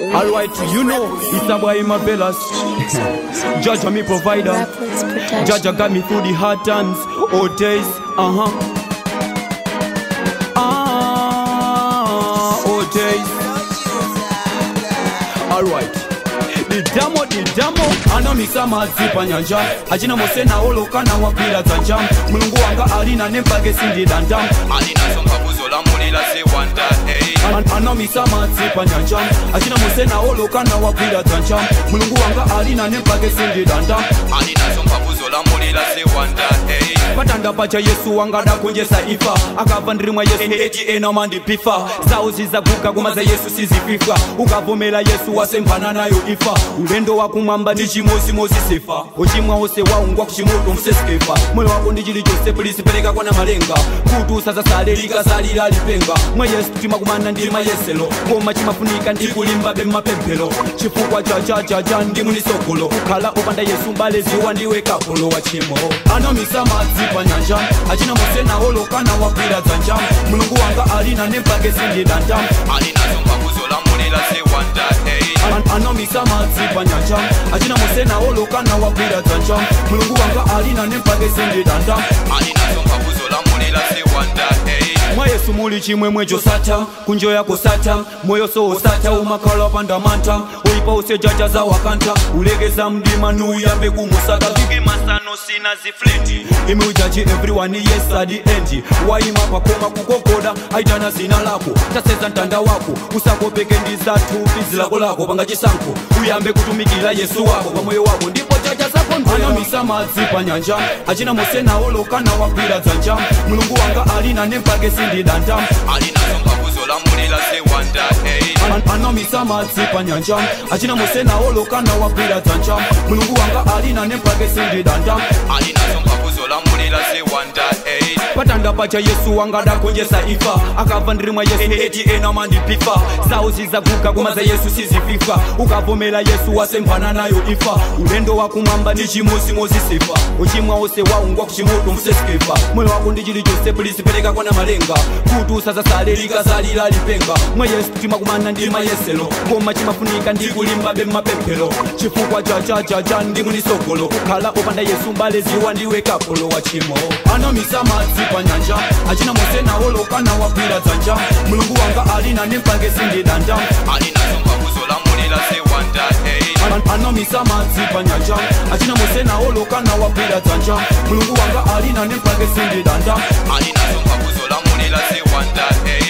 Alright, you know, it's a boy my bellas. Judge me provider. Rapplex Production. Judge got me through the hard times, old days, uh huh. Ah, old days. Alright. didamo didamo anomisa madzi panyanja achina musena olokana wagwira dzanja mulungu wanga alina nempage sindidanda alinazo mphamvu zolamulira ziwanda hey. An- anomisa madzi panyanja achina musena olokana wagwira dzanja mulungu wanga alina nempage sindidanda alinazo mphamvu zolamulira ziwanda hey. patanda pacha yesu wanga dakunjesa ifa akabva ndirimwa yesu eti ena mandipifa zawo zizaguka koma za yesu sizififa ukavomera yesu wasembana nayo ifa ulendo wakumwamba ndi chimozimozi sefa uchimwa ose waungwa kuchimoto msesikefa moyo wako ndi chilichonse pulisipereka kwana malenga kuti usazasale likasalira lipenga mwa yesu timakumana ndi mayeselo koma chimafunika ndi kulimbabe mmapemphero chifukwa chachachacha ndi munisogolo kukhala opanda yesu mbale ziwa ndiwe kapolo wa chimo anomisa madzi panyanja achina musena olokana wagwira dzanja mulungu wanga alina nempage sindidanda alinazo mphamvu zolamulira ziwanda hey. An- anomisa madzi panyanja achina musena olokana wagwira dzanja mulungu wanga alina nempage sindidanda alinazo mphamvu zolamulira ziwanda hey. mwa yesu muli chimwemwe chosatha kunjo yako satha moyo soosatha umakhala pandamantha uyipa usejaja za wakantha ulekeza mdima nuuyambe kumusaka viki masano sina zifleti imi ujaji everyone yes at the end waima pakoma kukokoda aitana zina lako taseza mtanda wako usakopeke ndi zathu bizi lako lako panga chisankho uyambe kutumikira yesu wako pamoyo wako ndipo jaja zako anomisa madzi panyanja achina musena olokana wagwira dzanja mulungu wanga alina nempage sindidanda alinazo mphamvu zolamulira ziwanda hey. An- anomisa madzi panyanja achina musena olokana wagwira dzanja mulungu wanga alina nempage sindidanda alinazo mphamvu zolamulira ziwanda hey. patanda pacha yesu wanga dakonjesa ifa akabva ndirimwa yesu eti ena mandipifa zawo zizaguka koma za yesu sizififa ukavomera yesu wasembana nayo ifa ulendo wakumwamba ndi chimozimozi sefa uchimwa ose waungwa kuchimoto msesikefa moyo wako ndi chilichonse pulisipereka kwana malenga kuti usazasale likasalira lipenga mwa yesu timakumana ndi mayeselo koma chimafunika ndi kulimbabe mmapemphero chifukwa chachachacha ndi munisogolo kukhala opanda yesu mbale ziwa ndiwe kapolo wa chimo anomisa madzi panyanja achina musena olokana wagwira dzanja mulungu wanga alina nempage sindidanda alinazo mphamvu zolamulira ziwanda hey. An- anomisa madzi panyanja achina musena olokana wagwira dzanja mulungu wanga alina nempage sindidanda alinazo mphamvu zolamulira ziwanda hey.